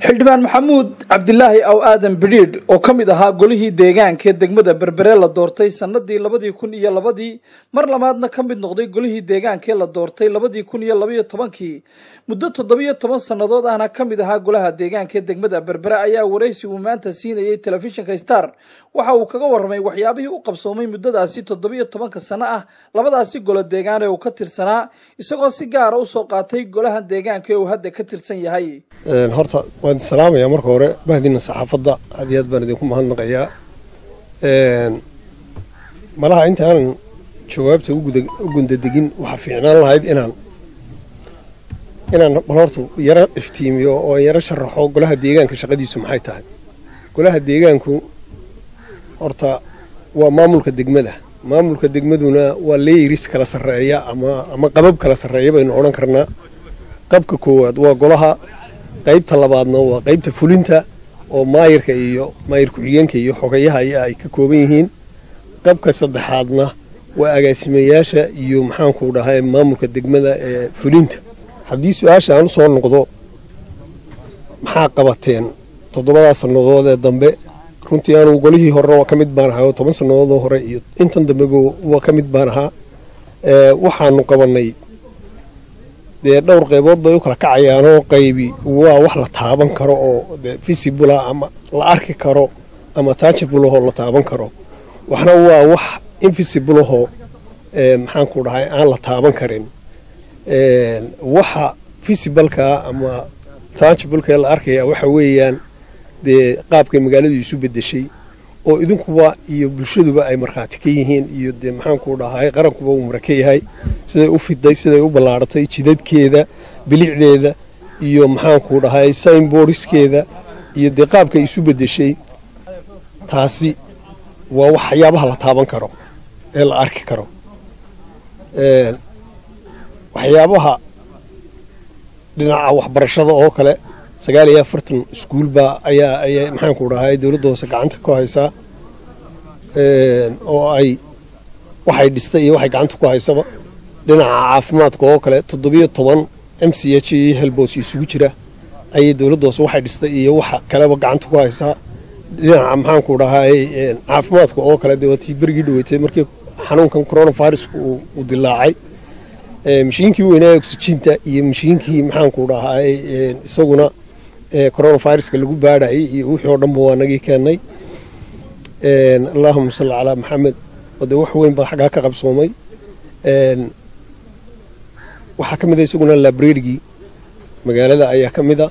xildhibaan maxamuud cabdilaahi aw aadan bidhiidh oo ka mid ahaa golihii deegaanka ee degmada berbere la doortay sannadii labadii kun iyo labadii mar labaadna ka mid noqday golihii deegaanka ee la doortay labadii kun iyo labaiyo tobankii muddo toddobiyo toban sannadood ahna ka mid ahaa golaha deegaanka ee degmada berbere ayaa waraysi uu maanta siinayay telefishinka star waxa uu kaga warramay waxyaabihii u qabsoomay muddadaasi toddobiyo tobanka sano ah labadaasi golo deegaan ee uu ka tirsanaa isagoo si gaara usoo qaatay golaha deegaanka ee uu hadda ka tirsan yahay horta waan salaamayaa marka hore bahdina saxaafadda aad iyo aad baan idinku mahadnaqayaa malaha inta aanan jawaabta u gundadegin waxaa fiicnaan lahayd inaan inaan bal horta yaro iftiimiyo oo yaro sharaxo golaha deegaanka shaqadiisu maxay tahay golaha deegaanku horta waa maamulka degmada maamulka degmaduna waa leyiris kala sarreeya ama ama qabab kala sarreeya baynu odhan karnaa qabka koowaad waa golaha qaybta labaadna waa qaybta fulinta oo maayirka iyo maayir ku-xigeenka iyo xogayaha ay ka kooban yihiin qabka saddexaadna waa agaasimayaasha iyo maxaanku dhahay maamulka degmada ee fulinta haddii su-aasha aan u soo noqdo maxaa qabateen toddobadaa sannadood ee dambe runtii anugu golihii horena waa ka mid baan ahaa oo toban sannadoodoo hore iyo intan dambeba waa ka mid baan ahaa waxaanu qabannay dee dhowr qaybood bay u kala kacayaanoo qaybi waa wax la taaban karo oo visibula ama la arki karo ama tajibulahoo la taaban karo waxna waa wax invisibulahoo maxaanku dhahay aan la taaban karin waxa visibalkaa ama tajibulkaee la arkaya waxa weeyaan dee qaabkay magaaladu isu bedeshay oo idinkuba iyo bulshaduba ay markhaati ka yihiin iyo dee maxaanku dhahay qarankuba uu mara ka yahay siday u fiday siday u ballaaratay jidadkeeda bilicdeeda iyo maxaanku dhahay signboardiskeeda iyo dee qaabkay isu bedeshay taasi waa waxyaabaha la taaban karo ee la arki karo waxyaabaha dhinaca waxbarashada oo kale sagaal iyo afartan iskuulbaa ayaa ayaa maxaanku dhahay dowladda hoose gacanta ku haysaa oo ay waxay dhistay iyo waxay gacanta ku haysaba dhinaca caafimaadka oo kale toddobiyo toban m c h iyo helboos isugu jira ayay dowladda hoose waxay dhistay iyo waxa kaleba gacanta ku haysaa dhinaca maxaanku dhahay caafimaadka oo kale dee waatii berigii dhaweetay markii xanuunkan coronaviruska uu dilaacay mashiinkii weynaa oxijinta iyo mashiinkii maxaanku dhahay isaguna coronaviruska lagu baadhayay iyo wixii oo dhanba waa nagii keennay allahuma salli calaa maxamed oo dee wax weyn baa xaggaa ka qabsoomay waxaa ka mid a isaguna labrerigii magaalada ayaa ka mid a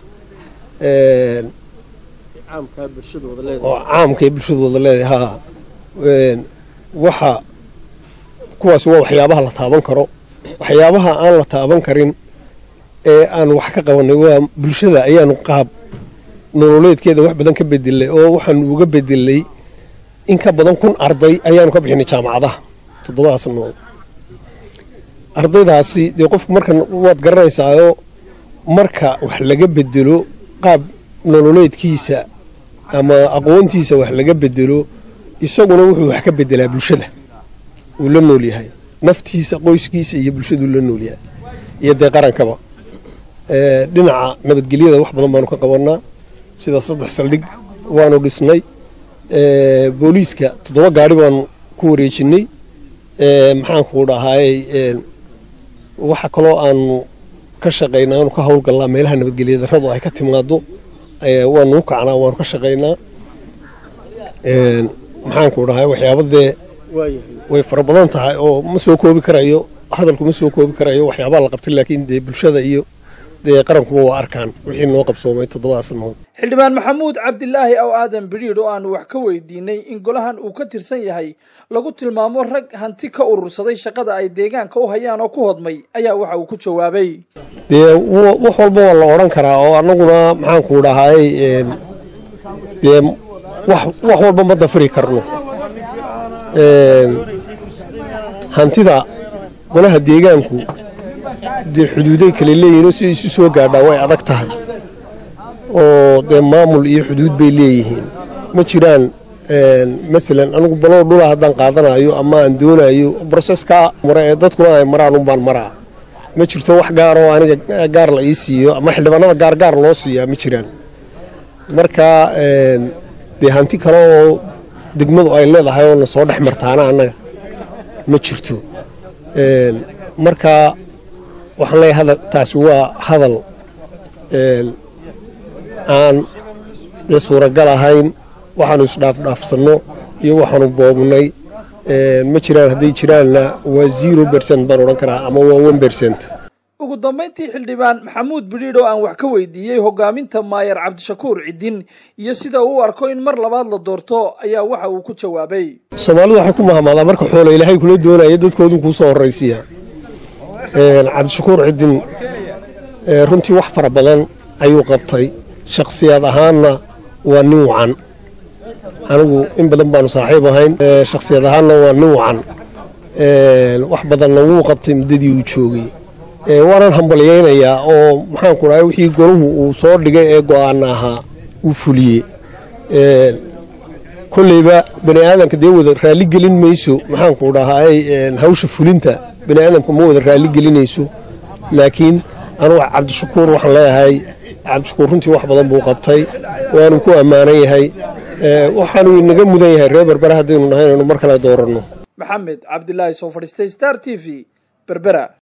oo caamkaee bulshadu wada leedahay ha waxa kuwaasi waa waxyaabaha la taaban karo waxyaabaha aan la taaban karin ee aan wax ka qabanay waa bulshada ayaanu qaab nololeedkeeda wax badan ka bedelay oo waxaanu uga bedelay in ka badan kun arday ayaanu ka bixinay jaamacadaha toddobada sannadood ardaydaasi dee qofku marka waad garanaysaayo marka wax laga bedelo qaab nololeedkiisa ama aqoontiisa wax laga bedelo isaguna wuxuu wax ka bedelaa bulshada uu la nool yahay naftiisa qoyskiisa iyo bulshaduu la nool yahay iyo dee qarankaba dhinaca nabadgelyada wax badan baanu ka qabanaa sida saddex saldhig waanu dhisnay booliiska toddoba gaari baanu ku wareejinay maxaanku dhahay waxa kaloo aanu ka shaqaynaa aanu ka howlgallaa meelaha nabadgelya darradu ay ka timaado waanu u kacnaa waanu ka shaqaynaa maxaanku dhahay waxyaabadee way fara badan tahay oo ma soo koobi karayo hadalku ma soo koobi karayo waxyaabaha la qabtay laakiin dee bulshada iyo dee qarankuba waa arkaan wixii noo qabsoomay toddobada sannadood xildhibaan maxamuud cabdilaahi aw aadan bidhiidh oo aanu wax ka weydiinay in golahan uu ka tirsan yahay lagu tilmaamo rag hanti ka urursaday shaqada ay deegaanka u hayaan oo ku hodmay ayaa waxa uu ku jawaabay dee wax walba waa la odhan karaa oo annaguna maxaanku dhahay dee wax walba ma dafiri karno hantida golaha deegaanku dee xuduuday kale leeyihinoo siday isu soo gaadhaa way adag tahay oo dee maamul iyo xuduud bay leeyihiin ma jiraan masalan anigu baloo dhula haddaan qaadanayo ama aan doonayo broseskaa mare ee dadkuna ay maraan unbaan maraa ma jirto wax gaaroo aniga gaar la ii siiyo ama xildhibaanada gaargaar loo siiyaa ma jiraan marka dee hanti kale oo degmadu ay leedahay oo na soo dhex martaana annaga ma jirto marka waxaan leeyahay hadal taasi waa hadal aan dee suuragal ahayn waxaanu isdhaafdhaafsanno iyo waxaanu boobnay ma jiraan hadday jiraanna waa zero bercent baan odhan karaa ama waa one bercent ugu dambayntii xildhibaan maxamuud bidhiidh oo aan wax ka weydiiyey hogaaminta maayar cabdishakuur cidin iyo sida uu u arko in mar labaad la doorto ayaa waxa uu ku jawaabay soomaalidu waxay ku mahamaadaa marka xoola ilaahay kula doonaya dadkoodu kuu soo horraysiya cabdishakuur cidin runtii wax fara badan ayuu qabtay shakhsiyaad ahaanna waa nin wacan anigu in badan baanu saaxiib ahayn shakhsiyad ahaanna waa nin wacan wax badanna wuu qabtay muddadii uu joogay waanaan hambalyaynayaa oo maxaanku dhahay wixii golahu uu soo dhigay ee go'aana ahaa uu fuliyey kolleyba bani aadamka dee wada raalli gelin mayso maxaanku dhahay hawsha fulinta bani aadamka ma wada raalli gelinayso laakiin anugu cabdishakuur waxaan leeyahay cabdishakuur runtii wax badan buu qabtay waanu ku ammaanan yahay waxaanu inaga mudan yahay reer berbera haddaynu nahay inaynu mar kale dooranno maxamed cabdilaahi soo fadhiistay star t v berbera